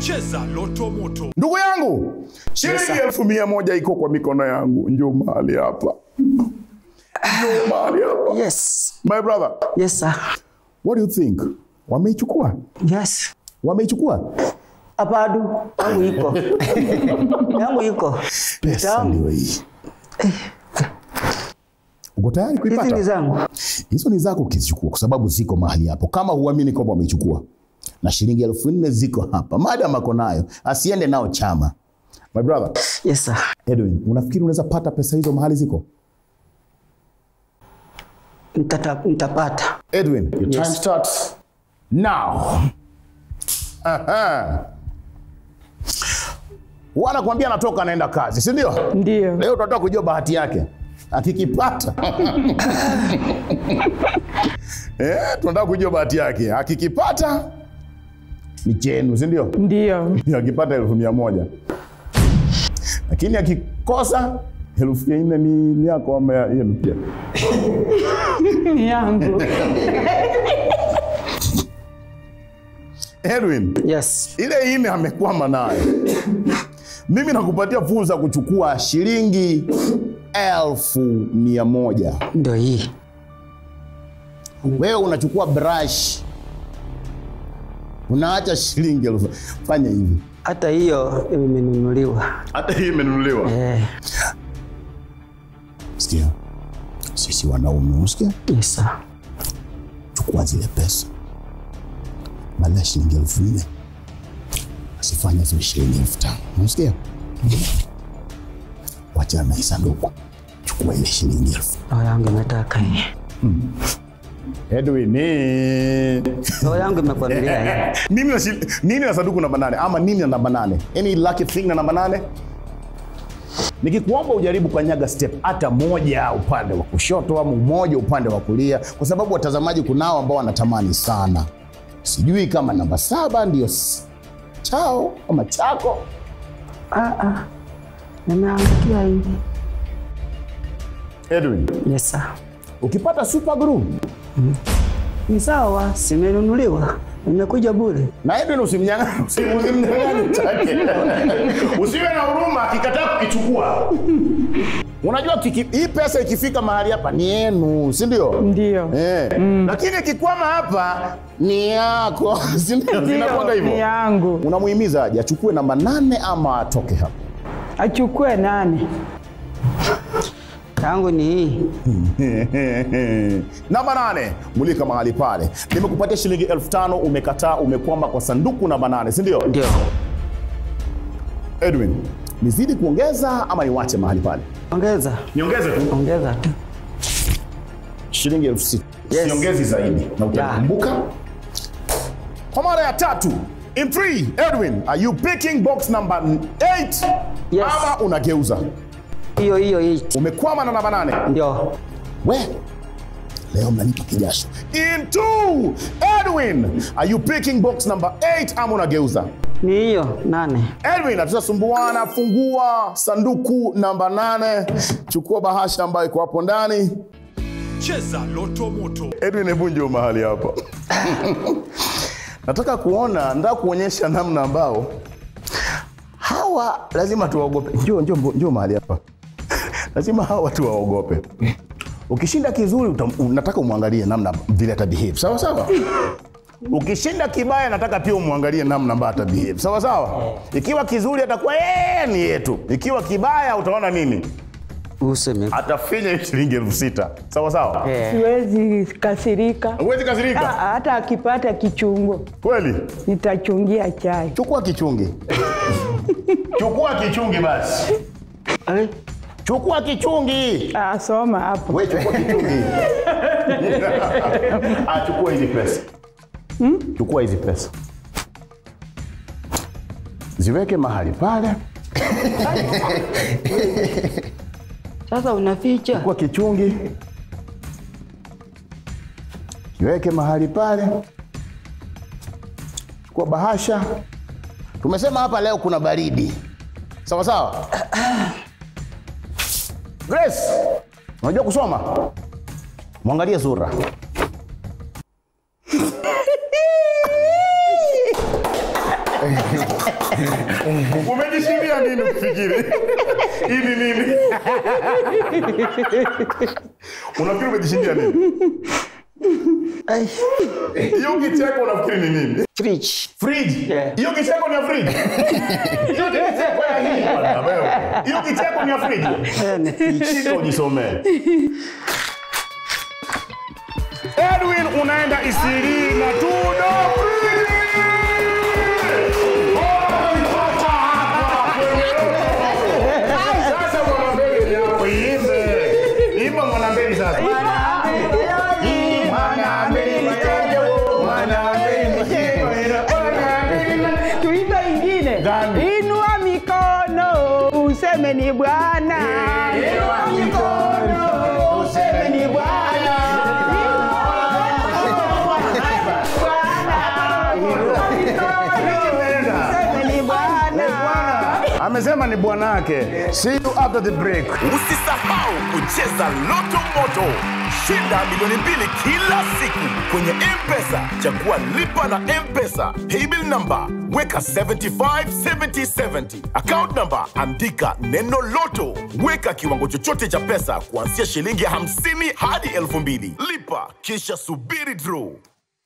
Cheza Loto Moto. Ndugu yangu, shilingi elfu mia moja iko kwa mikono yangu. Njoo mahali hapa, njoo mahali hapa. Yes. My brother, Yes, sir. what do you think? Wameichukua? Yes. Wameichukua? Apadu, yangu iko. yangu iko. Pesa Tamu. ndio hii. Uko tayari Hizi ni kuipata? zangu. Hizo ni zako ukizichukua, kwa sababu ziko mahali hapo. Kama huamini kwamba wameichukua, na shilingi elfu nne ziko hapa, madam ako nayo, asiende nao chama. My brother, Yes, sir. Edwin, unafikiri unaweza pata pesa hizo mahali ziko? Nitata, nitapata. Edwin, your time starts now. Aha. Wanakuambia anatoka anaenda kazi, si ndio? Ndio. Leo tunataka kujua bahati yake akikipata. eh, tunataka kujua bahati yake akikipata ni chenu, si ndio? Ndio. Akipata elfu mia moja lakini akikosa elfu ya nne ni ni yako ama ya- yenu pia? Ni yangu. Edwin, Yes. ile ine amekwama nayo. Mimi nakupatia fursa ya kuchukua shilingi elfu mia moja. Ndio hii. Wewe unachukua brush, unaacha shilingi elfu. Fanya hivi, Hata hiyo imenunuliwa. hata hii imenunuliwa. Eh. Sikia, sisi wanaume, unasikia? Yes, sir. Chukua zile pesa, badala ya shilingi elfu nne asifanya ziwe shilingi elfu tano unasikia? Wachana na hii sanduku, chukua ile shilingi elfu Roho yangu imetaka hii. Edwin, eh. Roho yangu imekuambia hii. nini na, shil- nini na sanduku namba nane ama nini na namba nane any lucky thing na namba nane nikikuomba ujaribu kanyaga step hata moja upande wa kushoto ama moja upande wa kulia kwa sababu watazamaji kunao ambao wanatamani sana sijui kama namba saba ndio s- chao ama chako Ah, ah. Nimeangukia hii. edwin Yes, sir. ukipata super glue Ni sawa, simenunuliwa. Imekuja bure. na Edwin usimnyang'anye usi- usimnyang'anye chake. Usiwe na huruma akikataa kukichukua. Unajua kiki, hii pesa ikifika mahali hapa ni yenu, si ndio? Ndio. Eh. Lakini ikikwama hapa ni yako, si ndio? Zinakwenda Ndio. Ni hivyo. yangu. Unamuhimiza aje achukue namba nane ama atoke hapa? Achukue nane. Yangu ni hii. namba nane, mulika mahali pale. Nimekupatia shilingi elfu tano umekataa, umekwama kwa sanduku namba nane, si ndio? Ndio. Edwin, nizidi kuongeza ama niwache mahali pale? Ongeza. Niongeze tu. Ongeza tu. shilingi elfu sita Yes. siongezi zaidi na utakumbuka kwa mara ya tatu in three, Edwin are you picking box number 8 Yes. ama unageuza Hiyo hiyo hii. umekwama na namba nane Ndio. we leo mnanipa kijasho in two, Edwin are you picking box number 8 ama unageuza Ni hiyo nane. Edwin hatutasumbuana, fungua sanduku namba nane, chukua bahasha ambayo iko hapo ndani. Cheza Loto Moto. Edwin, hebu njoo mahali hapa. nataka kuona, nataka kuonyesha namna ambao hawa lazima tuwaogope. Njoo, njoo, njoo mahali hapa. lazima hawa watu waogope. Ukishinda kizuri utam, nataka umwangalie namna vile ata behave. Sawa sawa. Ukishinda kibaya nataka pia umwangalie namna ambayo ata behave. Sawa sawa. Ikiwa kizuri atakuwa yeye ni yetu. Ikiwa kibaya utaona nini? Useme. Atafinya hii shilingi elfu sita. Sawa sawa. Eh. Siwezi kasirika. Huwezi Ah, kasirika. Hata akipata kichungo Kweli? nitachungia chai. Chukua kichungi. Chukua kichungi basi. Eh? Chukua kichungi. Ah, soma hapo. We chukua kichungi. ah, chukua hizi pesa. Chukua hizi pesa. Ziweke mahali pale. Sasa unaficha. Chukua kichungi. Kiweke mahali pale. Chukua bahasha. Tumesema hapa leo kuna baridi. Sawa sawa? Grace, unajua kusoma? Mwangalie sura. Umejishindia nini ukifikiri? Hii ni nini? Unafikiri umejishindia nini? Ai, Hiyo kicheko unafikiri ni nini? fridge. Fridge. Yeah. Hiyo kicheko ni ya fridge. Hiyo ni kicheko ya nini bwana wewe? Hiyo kicheko ni ya fridge. Eh, ni fridge. Shika ujisomee. Edwin unaenda Isili na Tudo Free. Umepata hapa kwenye- Sasa mwanambeli yako iimbe. Imba mwanambeli sasa. Tuimbe ingine. Gani? Inua mikono useme ni Bwana. Inua mikono useme ni Bwana. Useme ni Bwana. Amesema ni bwanake. See you after the break. Usisahau kucheza Loto Moto. Shinda milioni mbili kila siku kwenye M-Pesa. Chagua lipa na M-Pesa. Paybill number weka 757070. Account number andika neno Loto. Weka kiwango chochote cha pesa kuanzia shilingi 50 hadi 2000. Lipa kisha subiri draw.